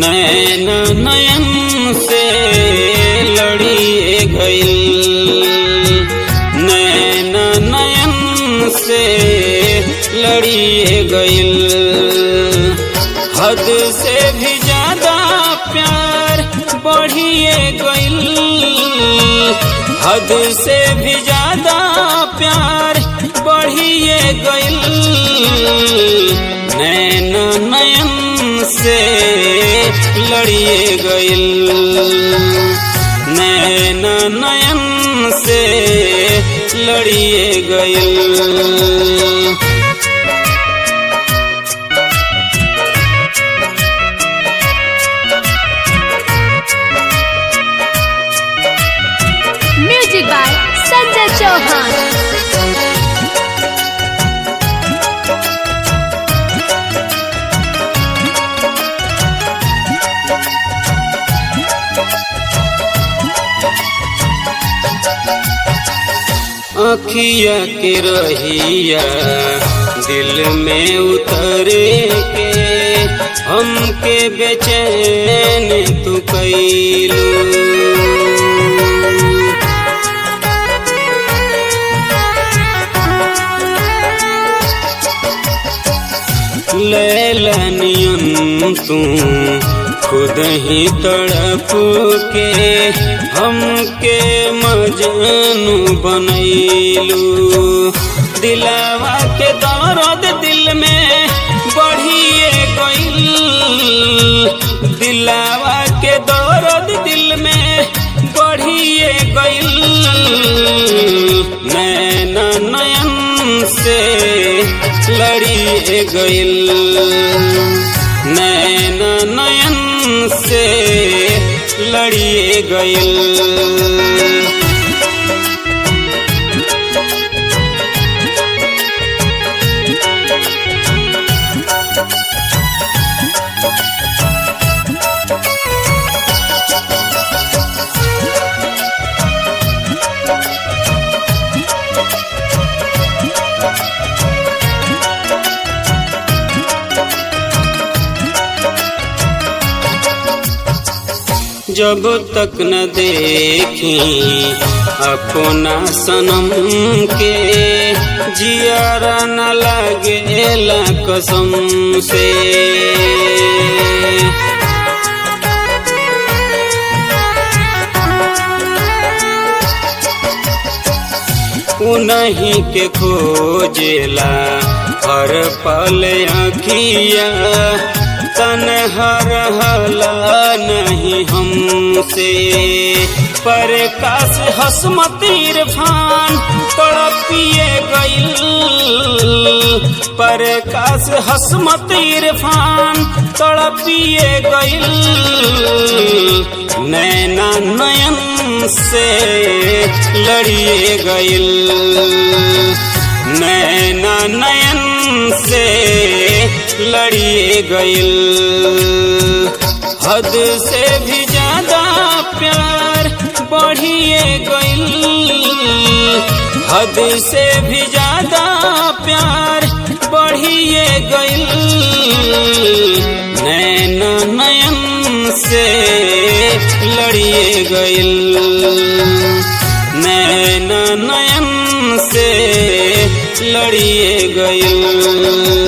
नैन नयन से लड़िए गइल नैन नयन से लड़िए गइल हद से भी ज्यादा प्यार बढ़िए गइल हद से भी ज्यादा प्यार बढ़िए गइल नैन नयन से लड़िए गइल नैन नयन से लड़िए गइल म्यूजिक बाय संजय चौहान अखिया के रहिया दिल में उतरे के हमके बेचैन तू कैलू लैलनियन तू खुद ही तड़प के हमके मजनू बनैलू दिलावा के दर्द दिल में बढ़िए गइल दिलावा के दर्द दिल में बढ़िए गइल नैन नयन से लड़िए गइल नैन नयन से लड़िए गइल जब तक न देखी अपना सनम के जियारा न लागेला कसम से उन्हीं के खोजेला हर पल अखिया तन हर हला नहीं हमसे पर काश हसमत इरफान तड़पिए गइल पर काश हसमत इरफान तड़पिए गइल नैना नयन से लड़िए गइल नैना नयन से लड़िए गइल हद से भी ज्यादा प्यार बढ़िए गइल हद से भी ज्यादा प्यार बढ़िए गइल नैन नयन से लड़िए गइल नैन नयन से लड़िए गइल